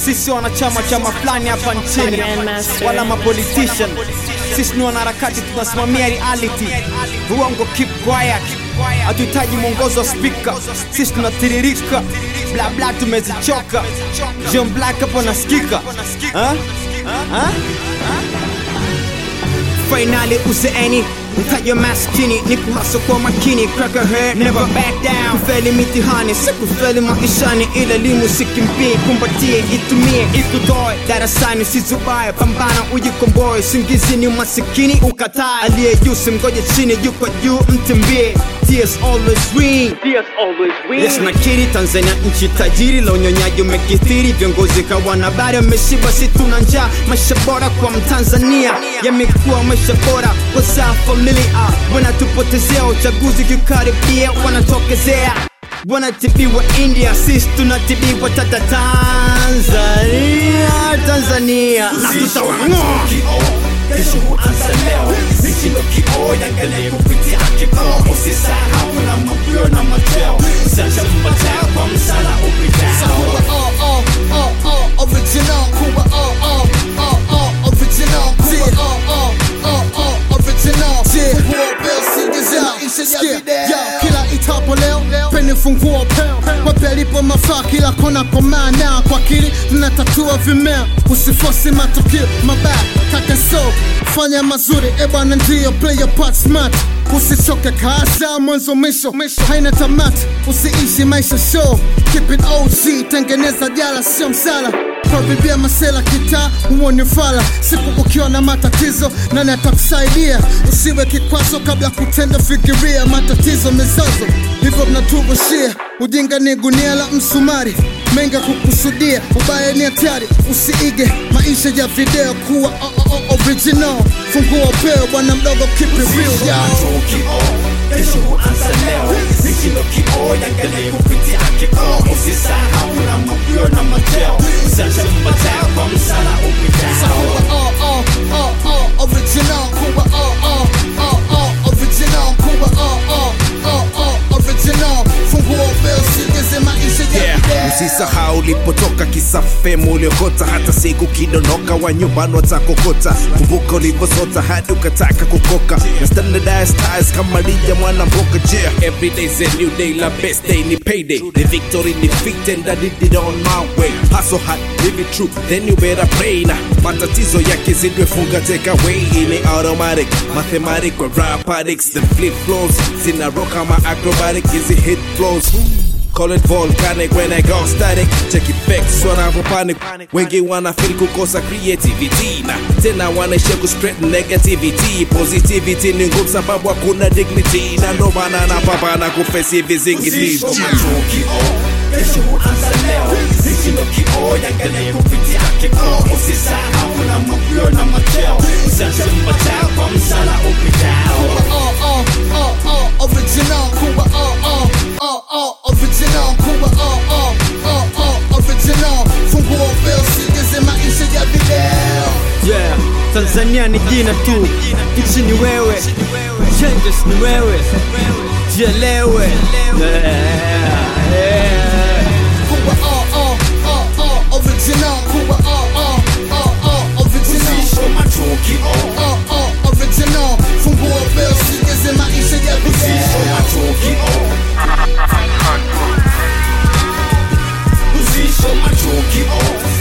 sisi wanachama chama fulani hapa nchini Grandmaster. wala mapolitician sisi ni wanaharakati tunasimamia reality uongo keep quiet hatuhitaji mwongozo wa spika sisi tunatiririka bla bla tumezichoka John Black hapo nasikika ha? Ha? Finally uzeeni mtajo maskini ni kuhasa kwa makini crack a head never back down kufeli mitihani si kufeli maishani ila elimu sikimbie kumbatie itumie ikutoe darasani sizubaye pambana ujikomboe singizi ni masikini ukatae aliye juu simgoje chini yuko juu mtimbie Tears always win Tears always win Yes nakiri Tanzania nchi tajiri la unyonyaji umekithiri viongozi kawana habari wameshiba si tuna njaa maisha bora kwa mtanzania yamekuwa maisha bora wazaa familia wanatupotezea uchaguzi kikaribia wanatokezea wanatibiwa India sisi tunatibiwa tata Tanzania Tanzania na tutawang'oa kesho huanza leo mitindo kio yangalie kupitia kikoo usisahau na mapio na macheo sasa mpatao kwa msala upitao oh, oh, oh, oh, original Kuba oh, oh, oh, oh, original Kuba oh, oh, oh, oh, original Funguo bell singiza isha ya video Yo, kila itapo leo peni funguo peo Mapelipo mafaa kila kona kwa maana Kwa akili tunatatua vimeo Usifosi matukio mabaya kaka so Fanya mazuri ebwana ndio play your part smart Usichoke kaza mwanzo mwisho haina tamati Usiishi maisha show Keep it OG tengeneza jala sio msala Karibia masela kitaa huo ni fala Siku ukiwa na matatizo nani atakusaidia Usiwe kikwazo kabla kutenda fikiria Matatizo mizozo hivyo mnaturushia Ujinga ni gunia la msumari Menga kukusudia ubaya ni hatari Usiige maisha ya video kuwa oh, oh, oh, original Funguo peo bwana mdogo keep it real yo. kio kesho huanza leo mitindo kio yangalie kupitia kikoo usisahau na mapio na macheo sasa mpatao kwa msala upitao oh, oh, oh, oh, original Kuba oh, oh, oh, oh, original Kuba oh, oh, oh, oh, original Funguo bell sigeze maisha ya Yeah. video Usisahau ulipotoka kisafemu uliokota, hata siku kidondoka wa nyumbani watakokota. Kumbuka ulivyosota hadi ukataka kukoka, na standardized styles kama lija mwana mboka. Yeah, every day's a new day, la best day ni payday. The victory defeat and I did it on my way. Hustle hard, live it true, then you better pray na matatizo yakizidwe funga take away ni automatic mathematic kwa rap addicts the flip flows zina rock kama acrobatic hizi hit flows Call it volcanic when I go static Check effects wanavyo panic Wengi wana feel kukosa creativity Na tena wanaishia kuspread negativity Positivity ni ngumu sababu hakuna dignity Na ndo maana napambana kufesi vizingiti kio kesho huanza leo mitindo kio yangalie kupitia kikoo usisahau na mapio na macheo sasa mpatao kwa msala upitao oh, oh, oh, oh, original Kuba oh, oh, oh, oh, original Kuba oh, oh, oh, oh, original Funguo bell sigeze maisha ya video Yeah, Tanzania ni jina tu, nchi ni wewe, changes ni wewe, jielewe. Yeah, yeah. Kuba oh, oh, oh, oh, original Kuba oh, oh, oh, oh, original Usisho macho kio oh, oh, original Funguo bell sigeze maisha ya Usisho video macho kio Usisho macho kio